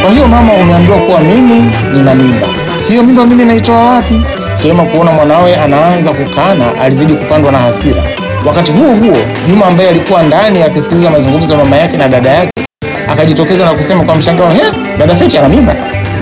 Kwa hiyo mama, umeambiwa kuwa mimi nina mimba. Hiyo mimba mimi naitoa wapi? Chema kuona mwanawe anaanza kukana, alizidi kupandwa na hasira. Wakati huo huo, Juma ambaye alikuwa ndani akisikiliza mazungumzo ya mama yake na dada yake akajitokeza na kusema kwa mshangao, he, dada Feti ana mimba?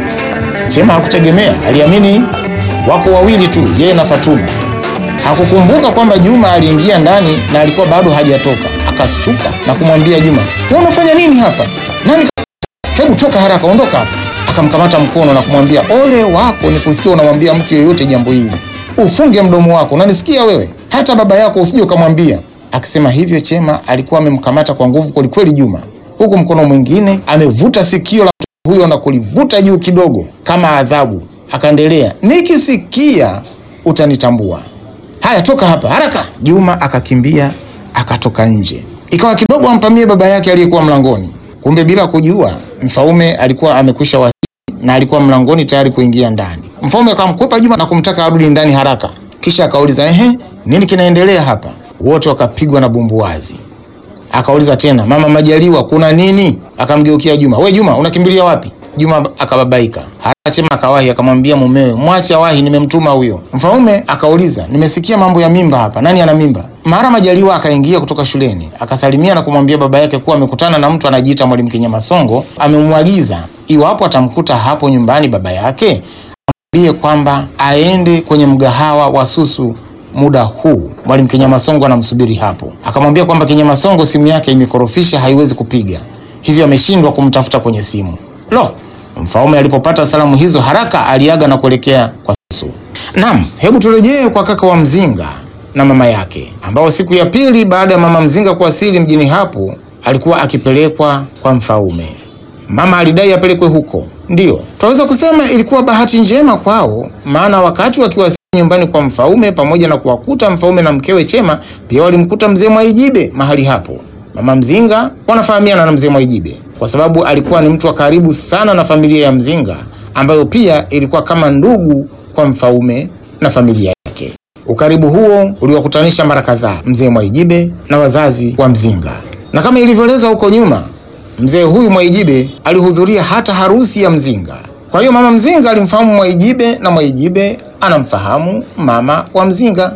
Chema hakutegemea, aliamini wako wawili tu, yeye na Fatuma. Hakukumbuka kwamba Juma aliingia ndani na alikuwa bado hajatoka. Akastuka na kumwambia Juma, wewe unafanya nini hapa? Nani? ka- Hebu toka haraka, ondoka hapa. Akamkamata mkono na kumwambia, ole wako ni kusikia unamwambia mtu yeyote jambo hili. Ufunge mdomo wako, unanisikia wewe? Hata baba yako usije ukamwambia. Akisema hivyo, Chema alikuwa amemkamata kwa nguvu kwelikweli Juma, huku mkono mwingine amevuta sikio la mtu huyo na kulivuta juu kidogo kama adhabu. Akaendelea, nikisikia utanitambua. Haya, toka hapa haraka. Juma akakimbia akatoka nje. Ikawa kidogo ampamie baba yake aliyekuwa mlangoni. Kumbe bila kujua, Mfaume alikuwa amekwisha wasili na alikuwa mlangoni tayari kuingia ndani. Mfaume akamkwepa Juma na kumtaka arudi ndani haraka, kisha akauliza ehe, nini kinaendelea hapa? Wote wakapigwa na bumbuwazi. Akauliza tena, mama Majaliwa, kuna nini? Akamgeukia Juma, we Juma, unakimbilia wapi? Juma akababaika. Haraka Chema akawahi akamwambia mumewe, mwache awahi, nimemtuma huyo. Mfaume akauliza, nimesikia mambo ya mimba hapa, nani ana mimba? Mara Majaliwa akaingia kutoka shuleni akasalimia na kumwambia baba yake kuwa amekutana na mtu anajiita Mwalimu Kinyamasongo, amemwagiza iwapo atamkuta hapo nyumbani baba yake amwambie kwamba aende kwenye mgahawa wa Susu muda huu. Mwalimu Kinyamasongo anamsubiri hapo. Akamwambia kwamba Kinyamasongo simu yake imekorofisha, haiwezi kupiga, hivyo ameshindwa kumtafuta kwenye simu. Lo, Mfaume alipopata salamu hizo haraka aliaga na kuelekea kwa Susu. Naam, hebu turejee kwa kaka wa Mzinga na mama yake, ambao siku ya pili baada ya mama Mzinga kuwasili mjini hapo alikuwa akipelekwa kwa Mfaume. Mama alidai apelekwe huko. Ndiyo, tunaweza kusema ilikuwa bahati njema kwao, maana wakati wakiwasili nyumbani kwa Mfaume pamoja na kuwakuta Mfaume na mkewe Chema, pia walimkuta mzee Mwaijibe mahali hapo. Mama Mzinga wanafahamiana na mzee Mwaijibe kwa sababu alikuwa ni mtu wa karibu sana na familia ya Mzinga, ambayo pia ilikuwa kama ndugu kwa Mfaume na familia yake. Ukaribu huo uliwakutanisha mara kadhaa mzee Mwaijibe na wazazi wa Mzinga, na kama ilivyoelezwa huko nyuma, mzee huyu Mwaijibe alihudhuria hata harusi ya Mzinga. Kwa hiyo mama Mzinga alimfahamu Mwaijibe na Mwaijibe anamfahamu mama wa Mzinga.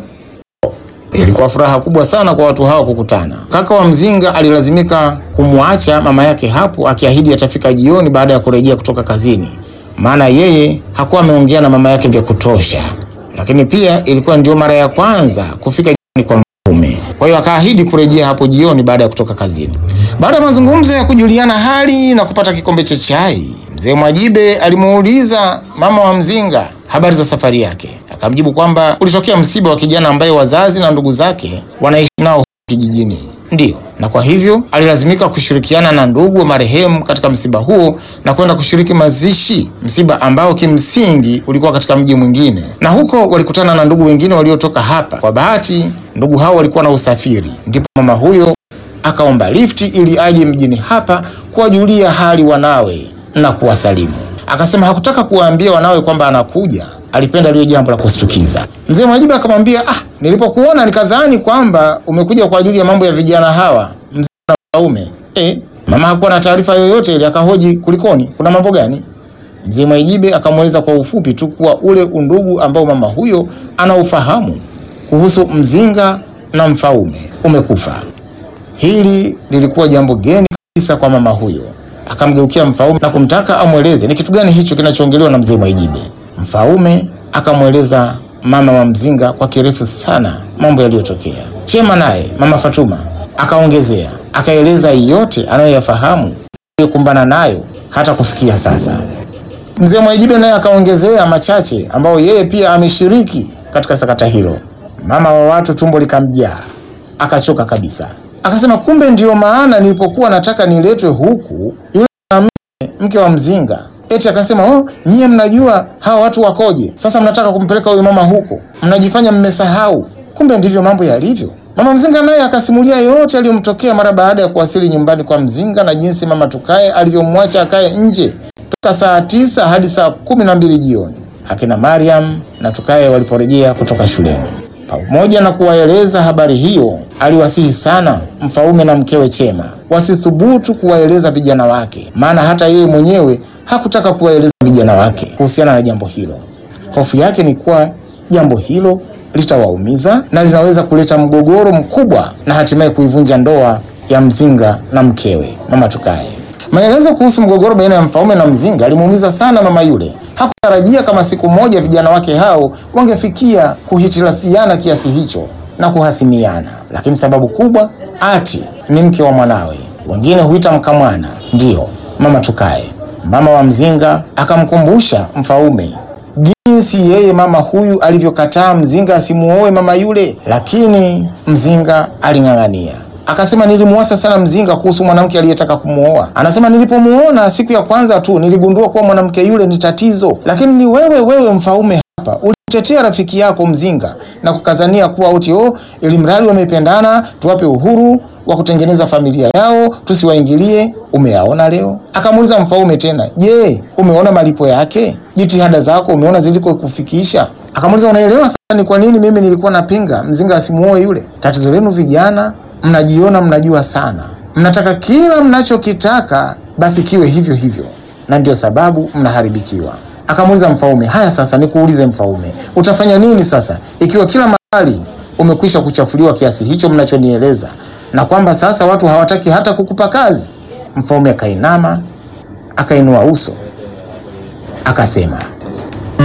Ilikuwa furaha kubwa sana kwa watu hao kukutana. Kaka wa Mzinga alilazimika kumwacha mama yake hapo, akiahidi atafika jioni baada ya kurejea kutoka kazini, maana yeye hakuwa ameongea na mama yake vya kutosha. Lakini pia ilikuwa ndio mara ya kwanza kufika jioni kwa Mfaume, kwa hiyo akaahidi kurejea hapo jioni baada ya kutoka kazini. Baada ya mazungumzo ya kujuliana hali na kupata kikombe cha chai, mzee Mwajibe alimuuliza mama wa Mzinga habari za safari yake. Akamjibu kwamba ulitokea msiba wa kijana ambaye wazazi na ndugu zake wanaishi nao kijijini. Ndiyo, na kwa hivyo alilazimika kushirikiana na ndugu wa marehemu katika msiba huo na kwenda kushiriki mazishi, msiba ambao kimsingi ulikuwa katika mji mwingine, na huko walikutana na ndugu wengine waliotoka hapa. Kwa bahati, ndugu hao walikuwa na usafiri, ndipo mama huyo akaomba lifti ili aje mjini hapa kuwajulia hali wanawe na kuwasalimu. Akasema hakutaka kuwaambia wanawe kwamba anakuja, alipenda liwe jambo la kushtukiza. Mzee Mwajibu akamwambia, ah, nilipokuona nikadhani kwamba umekuja kwa ajili ya mambo ya vijana hawa mzee na Mfaume. Eh, mama hakuwa na taarifa yoyote ile, akahoji kulikoni, kuna mambo gani? Mzee Mwaijibe akamweleza kwa ufupi tu kuwa ule undugu ambao mama huyo anaufahamu kuhusu Mzinga na Mfaume umekufa. Hili lilikuwa jambo geni kabisa kwa mama huyo. Akamgeukia Mfaume na kumtaka amweleze ni kitu gani hicho kinachoongelewa na mzee Mwaijibe. Mfaume akamweleza mama wa Mzinga kwa kirefu sana mambo yaliyotokea. Chema naye mama Fatuma akaongezea, akaeleza yote anayoyafahamu aliyokumbana nayo hata kufikia sasa. Mzee Mwaijibe naye akaongezea machache ambayo yeye pia ameshiriki katika sakata hilo. Mama wa watu tumbo likamjaa, akachoka kabisa. Akasema kumbe ndiyo maana nilipokuwa nataka niletwe huku, yule mwanamke mke wa Mzinga eti akasema oh, nyie mnajua hawa watu wakoje, sasa mnataka kumpeleka huyo mama huko, mnajifanya mmesahau. Kumbe ndivyo mambo yalivyo. Mama Mzinga naye akasimulia yote aliyomtokea mara baada ya kuwasili nyumbani kwa Mzinga na jinsi mama Tukae alivyomwacha akae nje toka saa tisa hadi saa kumi na mbili jioni akina Mariam na Tukae waliporejea kutoka shuleni. Pamoja na kuwaeleza habari hiyo, aliwasihi sana mfalme na mkewe Chema wasithubutu kuwaeleza vijana wake, maana hata yeye mwenyewe hakutaka kuwaeleza vijana wake kuhusiana na jambo hilo. Hofu yake ni kuwa jambo hilo litawaumiza na linaweza kuleta mgogoro mkubwa na hatimaye kuivunja ndoa ya Mzinga na mkewe Mama Tukaye. Maelezo kuhusu mgogoro baina ya mfalme na Mzinga alimuumiza sana mama yule. Hakutarajia kama siku moja vijana wake hao wangefikia kuhitilafiana kiasi hicho na kuhasimiana, lakini sababu kubwa ati ni mke wa mwanawe, wengine huita mkamwana, ndiyo Mama Tukaye. Mama wa Mzinga akamkumbusha mfalme jinsi yeye mama huyu alivyokataa Mzinga asimuoe mama yule, lakini Mzinga aling'ang'ania. Akasema nilimuasa sana Mzinga kuhusu mwanamke aliyetaka kumuoa. Anasema nilipomuona siku ya kwanza tu niligundua kuwa mwanamke yule ni tatizo, lakini ni wewe wewe mfaume hapa ulitetea rafiki yako Mzinga na kukazania kuwa uti oh, ili mradi wamependana, tuwape uhuru wa kutengeneza familia yao, tusiwaingilie. Umeyaona leo? Akamuuliza mfaume tena, je, umeona malipo yake? Jitihada zako umeona ziliko kufikisha? Akamuuliza, unaelewa sasa ni kwa nini mimi nilikuwa napinga Mzinga asimuoe yule? Tatizo lenu vijana, mnajiona mnajua sana, mnataka kila mnachokitaka basi kiwe hivyo hivyo, na ndio sababu mnaharibikiwa. Akamuuliza mfaume, haya sasa nikuulize mfaume, utafanya nini sasa ikiwa kila mahali umekwisha kuchafuliwa kiasi hicho mnachonieleza, na kwamba sasa watu hawataki hata kukupa kazi? Mfaume akainama akainua uso akasema